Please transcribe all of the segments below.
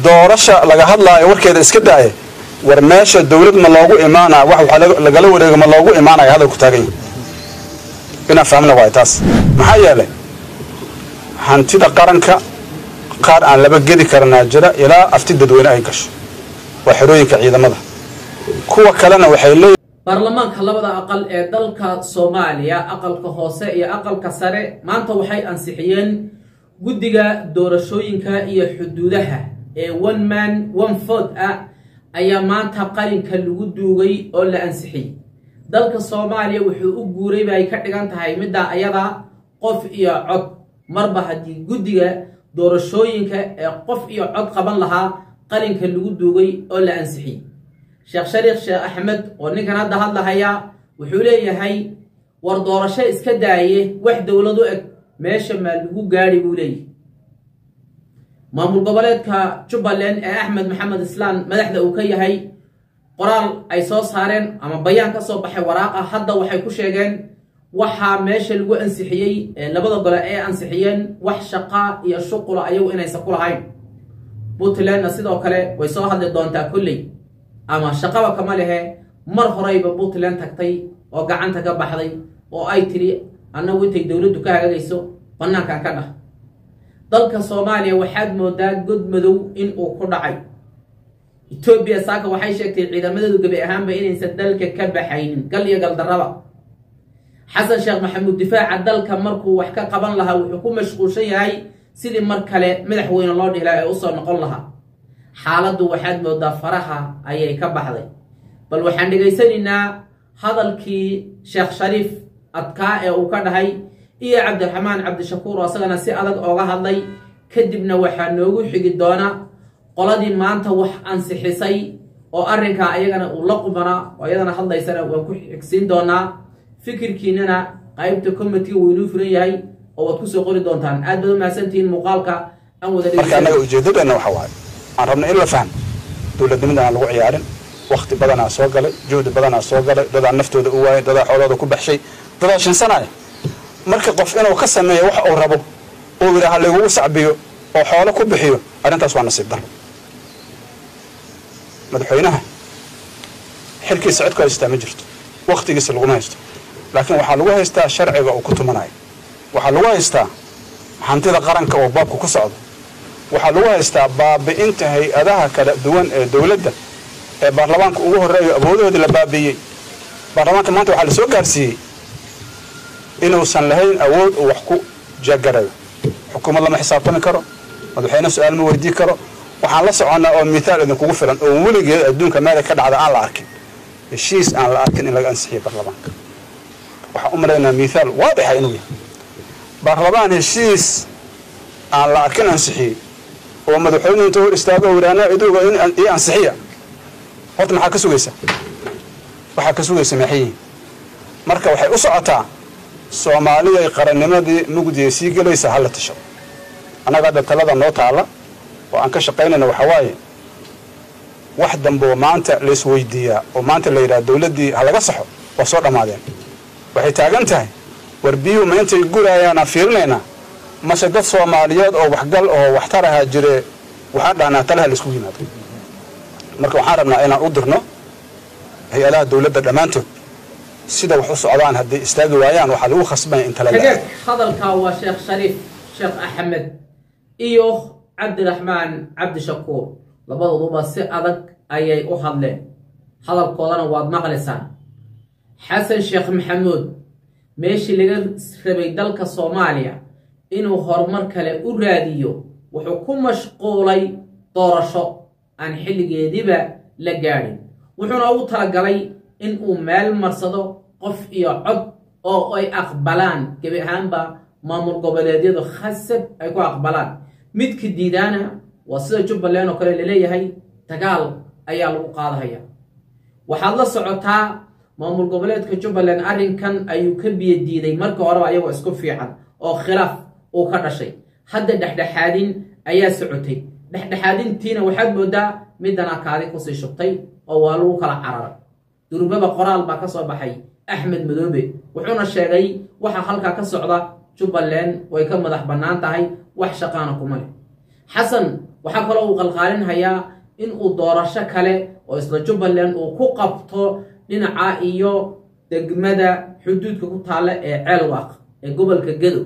doorasha laga hadlaayo warkeeda iska daaya war meesha dawlad ma loogu imaanaya wax waxaa lagala wareego ma loogu imaanaya hadalku taagan yahay inaan fahmna waay taas maxaa yeelay hantida qaranka qaar aan laba gedi karanaa jira ilaa afti dadweyne ay gasho waa xerooyinka ciidamada kuwa kalena waxay leeyihin baarlamaanka labada aqal ee dalka soomaaliya aqalka hoose iyo aqalka sare maanta waxay ansixiyeen guddiga doorashooyinka iyo xuduudaha ee one man one vote ah ayaa maanta qalinka lagu duugay oo la ansixiyey dalka soomaaliya wuxuu u guuray bay ka dhigan tahay middaa ayada qof iyo cod marba haddii guddiga doorashooyinka ee qof iyo cod qaban lahaa qalinka lagu duugay oo la ansixiyey sheekh shariikh sheekh axmed oo ninkan hadda hadlahaya wuxuu leeyahay war doorasho iska daaye wax dowlad u eg meesha maa lagu gaadhi buu leeyahay maamul goboleedka jubbaland ee axmed maxamed islaan madaxda uu ka yahay qoraal ay soo saareen ama bayaan ka soo baxay waraaqa hadda waxay ku sheegeen waxaa meesha lagu ansixiyey labada gole ee ansixiyeen wax shaqa iyo shuqula ayagu inaysan ku lahayn puntlandna sidoo kale way soo hadli doontaa kolley ama shaqaba kama lehe mar horeyba puntland tagtay oo gacanta ka baxday oo ay tidhi annagu intay dowladdu ka hagagayso bannaankan ka dhah dalka soomaaliya waxaad moodaa god madow in uu ku dhacay etoobiya saaka waxay sheegtay ciidamadeedu gebi ahaanba inaysan dalka ka baxaynin gal iyo galdarraba xasan sheekh maxamuud difaaca dalka markuu wax ka qaban lahaa wuxuu ku mashquulshan yahay sidii mar kale madaxweyne loo dhihi laha ee usoo noqon lahaa xaaladdu waxaad moodaa faraha ayay ka baxday bal waxaan dhegaysanaynaa hadalkii sheekh shariif adkaa ee uu ka dhahay iyo cabdiraxmaan cabdishakuur oo asagana si adag ooga hadlay kadibna waxaa noogu xigi doona qoladii maanta wax ansixisay oo arrinkaa ayagana uu la qubanaa oo iyadana hadlaysana waan ku xigsiin doonaa fikirkiinana qaybta commitga wuu inuu furan yahay oo waad kusoo qori doontaan aad baad u mahadsantihiin muuqaalka aan wada marka annaga ujeeddadeenna waxa waaye aan rabna in la fahmo dowladnimada aan lagu ciyaarin wakti badanaa soo galay juhdi badanaa soo galay dadaa naftooda u waayay dadaa xoolooda ku baxshay dadaa shinsanaya marka qof inuu ka sameeyo wax uu rabo uu yidhaha lagugu sacbiyo oo xoolo ku bixiyo arrintaas waa nasiib daro madaxweynaha xilkiisa cid ku haystaa ma jirto wakhtigiisa laguma haysto laakiin waxaa lagu haystaa sharciga uu ku tumanayo waxaa lagu haystaa hantida qaranka oo baabka ku socdo waxaa lagu haystaa baabi'inta hay-adaha kala duwan ee dowladda ee baarlamaanka ugu horreeyo awoodahoodii la baabi'iyey baarlamaanka maanta waxaa la soo gaarsiiyey inuusan lahayn awood uu wax ku jagarayo xukuumad lama xisaabtami karo madaxweyne su-aal ma weydii karo waxaan la soconnaa oo mithaal idinkugu filan oo weligeed adduunka meela ka dhacda aan la arkin heshiis aan la arkin in laga ansixiyo baarlamaanka waxaan u malaynaa mithaal waadixa inuu yahay baarlamaan heshiis aan la arkin ansixiyey oo madaxweynuhu inta hor istaago o yidhahnaa iduuga ii ansixiya horta maxaa ka sugaysa waxaa ka sugaysa maxayihin marka waxay u socotaa soomaaliday qarannimadii mugdiya sii gelaysa hala tasho annaga hadda talada noo taala oo aan ka shaqaynayna waxaa waaye wax dambeoo maanta laisweydiiyaa oo maanta la yidhaha dowladdii ha laga saxo waa soo dhammaadeen waxay taagan tahay war biyuhu ma intay guraayaanaan fiirinaynaa mase dad soomaaliyeed oo waxgal oo waxtar ahaa jire waxaan dhahnaa talaha laisku yimaado marka waxaan rabnaa inaan u dirno hay-adaha dowladda dhammaantood sida wax u socdaan hadday istaagi waayaan waxaa lagu khasbanya in tala kageed hadalkaa waa sheekh shariif sheekh axmed iyo cabdiraxmaan cabdishakuur labadooduba si adag ayay u hadleen hadalkoodana waad maqlaysaan xasan sheekh maxamuud meeshii laga rabay dalka soomaaliya inuu horumar kale u raadiyo wuxuu ku mashquulay doorasho aan xilligeediba la gaadhin wuxuuna ugu talagalay in uu meel marsado qof iyo cod oo ay aqbalaan gebi ahaanba maamul goboleedyadu khasab ay ku aqbalaan midka diidaana waa sida jubbaland oo kale laleeyahay dagaal ayaa lagu qaadahaya waxaad la socotaa maamul goboleedka jubbaland arrinkan ayuu ka biyo diiday marka horeba ayagoo isku fiican oo khilaaf uu ka dhashay hadda dhexdhexaadin ayaa socotay dhexdhexaadintiina waxaad moodaa midana kaadi kusii shubtay oo waa lagu kala cararay durbaba qoraal baa ka soo baxay axmed madoobe wuxuuna sheegay waxa halkaa ka socda jubbaland way ka madax bannaan tahay wax shaqaana kuma leh xasan waxaa kaloo uu qalqaalinhayaa in uu doorasho kale oo isla jubbaland uu ku qabto dhinaca iyo degmada xuduudka ku taalla ee ceelwaaq ee gobolka gedo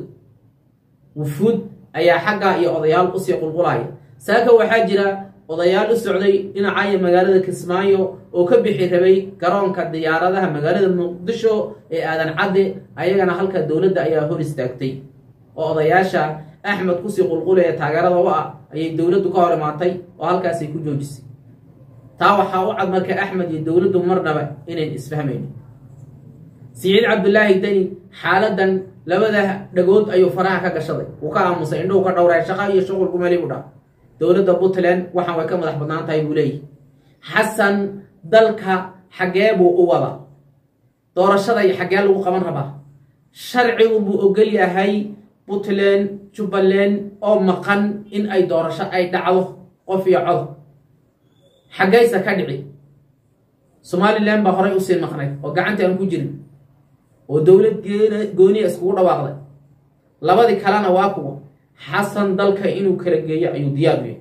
wufuud ayaa xagga iyo odayaal usii qulqulaya saaka waxaa jira odayaal u socday dhinaca iyo magaalada kismaayo oo ka bixi rabay garoonka diyaaradaha magaalada muqdisho ee aadan cadde ayagana halka dowladda ayaa hor istaagtay oo odayaasha axmed kusii qulqulaya taageerada u ah ayay dowladdu ka hor imaatay oo halkaasay ku joojisay taa waxaa u cad marka axmed iyo dowladdu marnaba inayn isfahmaynin siciid cabdulaahi deni xaaladan labada dhagood ayuu faraha ka gashaday wuu ka aamusay indhuhu ka dhowray shaqa iyo shuqulku meli u dha dowladda puntland waxaan way ka madax badnaan tahay buu leeyahy xasan dalka xaggee buu u wada doorashada iyo xaggee lagu qaban rabaa sharcigu buu ogol yahay puntland jubbaland oo maqan in ay doorasho ay dhacdo qof iyo cod xaggaysa ka dhici somalilan baa horay usii maqnayd oo gacantii aan ku jirin oo dowlad gooniya iskugu dhawaaqday labadii kalena waa kuwa xasan dalka inuu kala geeyo ayuu diyaar u yahay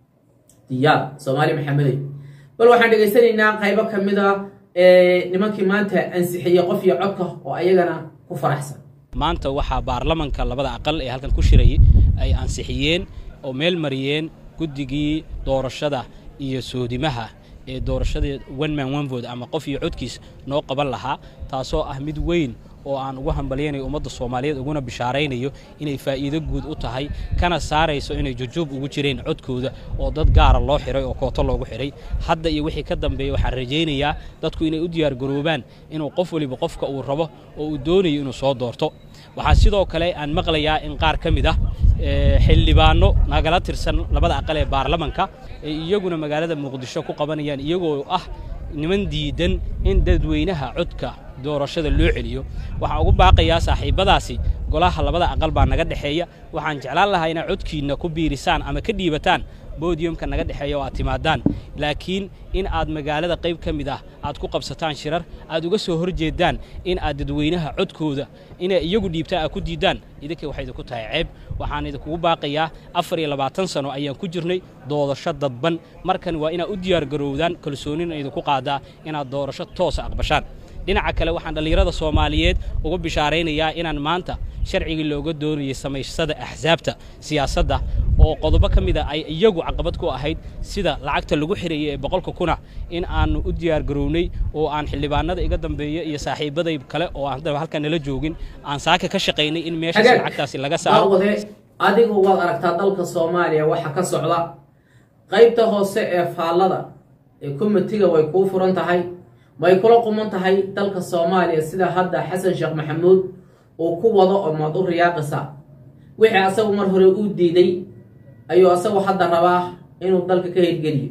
diyaar soomaali maxamedey bal waxaan dhegaysanaynaa qaybo ka mid a nimankii maanta ansixiyey qof iyo codka oo ayagana ku faraxsan maanta waxaa baarlamanka labada aqal ee halkan ku shirayay ay ansixiyeen oo meel mariyeen guddigii doorashada iyo soodimaha ee doorashada one man one vote ama qof iyo codkiis noo qaban lahaa taasoo ah mid weyn oo aan ugu hambalyaynayo ummadda soomaaliyeed uguna bishaaraynayo inay faa'iido guud u tahay kana saarayso inay jujuub ugu jireen codkooda oo dad gaara loo xiray oo kooto loogu xiray hadda iyo wixii ka dambeeya waxaan rajaynayaa dadku inay u diyaargaroobaan inuu qof waliba qofka uu rabo oo uu doonayo inuu soo doorto waxaa sidoo kale aan maqlayaa in qaar ka mid ah xildhibaano nagala tirsan labada aqal ee baarlamanka ay iyaguna magaalada muqdisho ku qabanayaan iyagoo ah niman diidan in dadweynaha codka doorashada loo celiyo waxaan ugu baaqayaa saaxiibbadaasi golaha labada aqal baa naga dhexeeya waxaan jeclaan lahaa inaad codkiinna ku biirisaan ama ka dhiibataan bodiyumka naga dhexeeya oo aad timaadaan laakiin in aad magaalada qayb ka mid ah aad ku qabsataan shirar aad uga soo hor jeedaan in aad dadweynaha codkooda inay iyagu dhiibtaan aad ku diiddaan idinka waxay idinku tahay ceeb waxaan idinkugu baaqayaa afar iyo labaatan sano ayaan ku jirnay doorasho dadban markan waa inaad u diyaargarowdaan kalsoonina idinku qaadaa inaad doorasho toosa aqbashaan dhinaca kale waxaan dhallinyarada soomaaliyeed uga bishaaraynayaa inaan maanta sharcigii looga doonayay samaysada axsaabta siyaasadda oo qodobo ka mida ay iyagu caqabad ku ahayd sida lacagta lagu xirayay ee boqolka kuna in aanu u diyaargarownay oo aan xildhibaanada iga dambeeya iyo saaxiibaday kale oo aan halkan nala joogin aan saaka ka shaqaynay in meeshaas lacagtaasi laga saaro wade adigu waad aragtaa dalka soomaaliya waxa ka socda qaybta hoose ee faallada ee komitiga way kuu furan tahay may kula quman tahay dalka soomaaliya sida hadda xasan sheekh maxamuud uu ku wado oo maad u riyaaqisa wixii asagu mar hore uu diiday ayuu asagu hadda rabaa inuu dalka ka hirgeliyo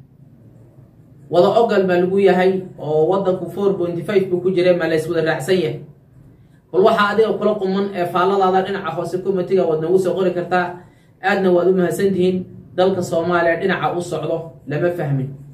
wada ogal baa lagu yahay oo wadanku four pointy five buu ku jira maa lays wada raacsan yahay bal waxaa adiga kula quman ee faalladaada dhinaca hoose komitiga waad noogu soo qori kartaa aadna waad u mahadsantihiin dalka soomaaliya dhinaca u socdo lama fahmin